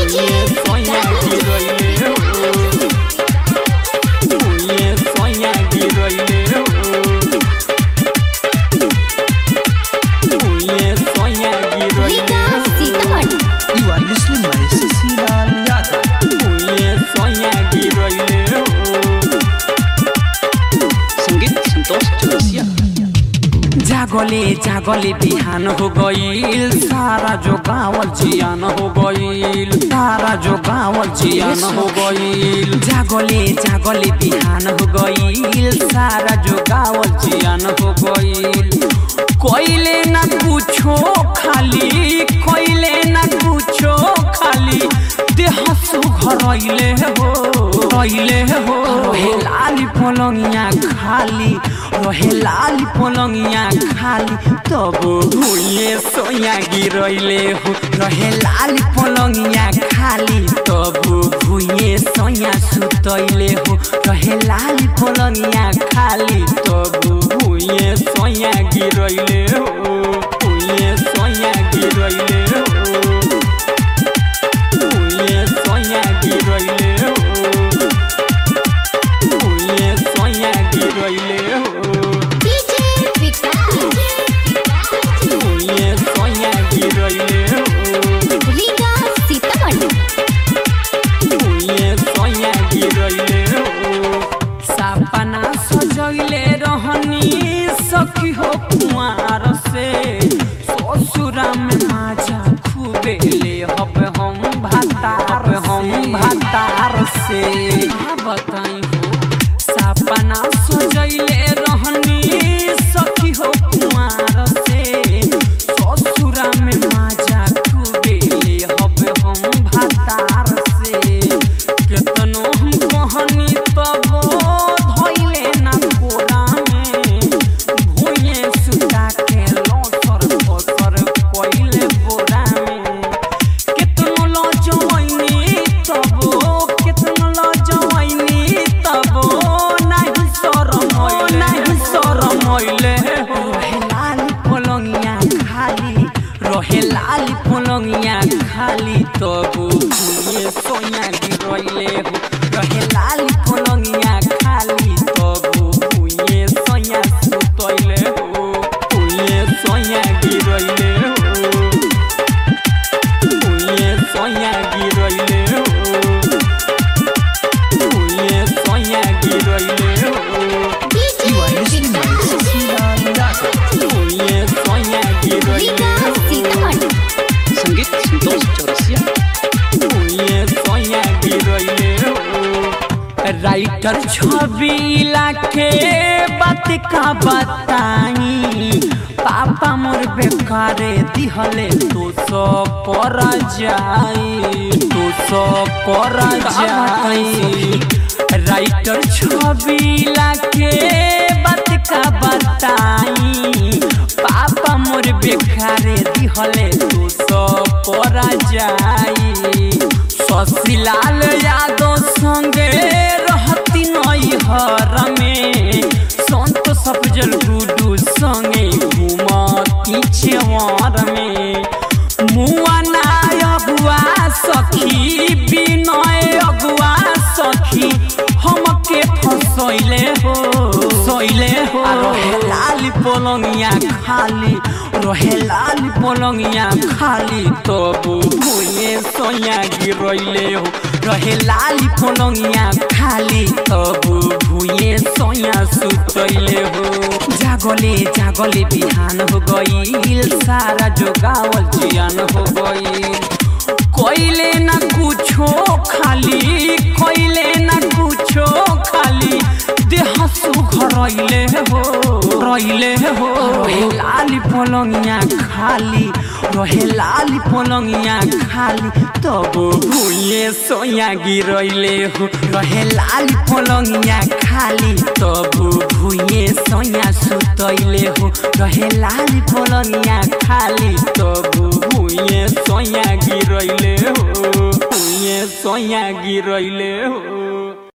भुइए सोया गिरैले हो भुइए सोया गिरैले हो भुइए सोया गिरैले हो You are listening by Cecilal Yadav. भुइए सोया गिरैले हो संगीत संतोष चौरसिया जागले जागले बिहान हो गईल सारा जो गावल जियान हो गईल सारा जो गावल जियान हो गईल जागले जागले बिहान हो गईल सारा जो गावल जियान हो गईल कोइले ना पूछो खाली कोइले ना पूछो खाली देह सुघरैले हो रैले हो रहे लाली पलंगिया खाली रहे लाली पलंगिया खाली तब भुइए सोया गिरैले हो रहे लाली पलंगिया खाली तब भुइए सोया सुतैले हो रहे लाली पलंगिया खाली तब भुइए सोया गिरैले हो भुइए सोया गिरैले हो भुइए सोया गिरैले हो भुइए सोया गिरैले हो भुइए सोया गिरैले हो भुइए सोया गिरैले हो सपना सजैले रहनी सखी हो कुमार से ससुरा में माजा खूबे ले हब हम भातार हम भातार से का बताई हो सपना सजैले रहनी सखी हो कुमार से ससुरा में माजा खूबे ले हब हम भातार से केतनो हम कहनी तब धैले ना कोरा में भुइए सुता के लसर फसर कइले बोरा में केतनो लजवैनी तब केतनो लजवैनी तब नाही शरम नाही शरम अइले हो रहे लाली पलंगिया खाली रहे लाली पलंगिया खाली तब भुइए सोया गिरैले हो रहे लाली पलंगिया खाली तब भुइए सोया सुतैले हो भुइए सोया गिरैले हो भुइए सोया गिरैले हो भुइए सोया गिरैले हो You are listening by Cecilal Yadav. भुइए सोया गिरैले हो संगीत संतोष चौरसिया भुइए सोया गिरैले हो राइटर छबिला के बात का बताई पापा मोर बेकारे दिहले तो सो पर जाई तो सो पर जाई राइटर छबिला के बात का बताई पापा मोर बेकारे दिहले तो सो पर जाई शशिलाल यादव संगे रहती नई हर में संत सफजल गुडू संगे घूमती छेवर में मुआ नाय अगुआ सखी बिनय अगुआ सखी हमके फसैले हो सैले हो रहे लाली पलंगिया खाली रहे लाली पलंगिया खाली तब भुइए सोया गिरैले हो रहे लाली पलंगिया खाली तब भुइए सोया सुतैले हो जागले जागले बिहान हो गईल सारा जो गावल जियान हो गईल कोइले ना कुछो खाली कोइले ना कुछो खाली देह सुघरैले हो रैले हो रहे लाली पलंगिया खाली रहे लाली पलंगिया खाली तब भुइए सोया गिरैले हो रहे लाली पलंगिया खाली तब भुइए सोया सुतैले हो रहे लाली पलंगिया खाली तब भुइए सोया गिरैले हो भुइए सोया गिरैले हो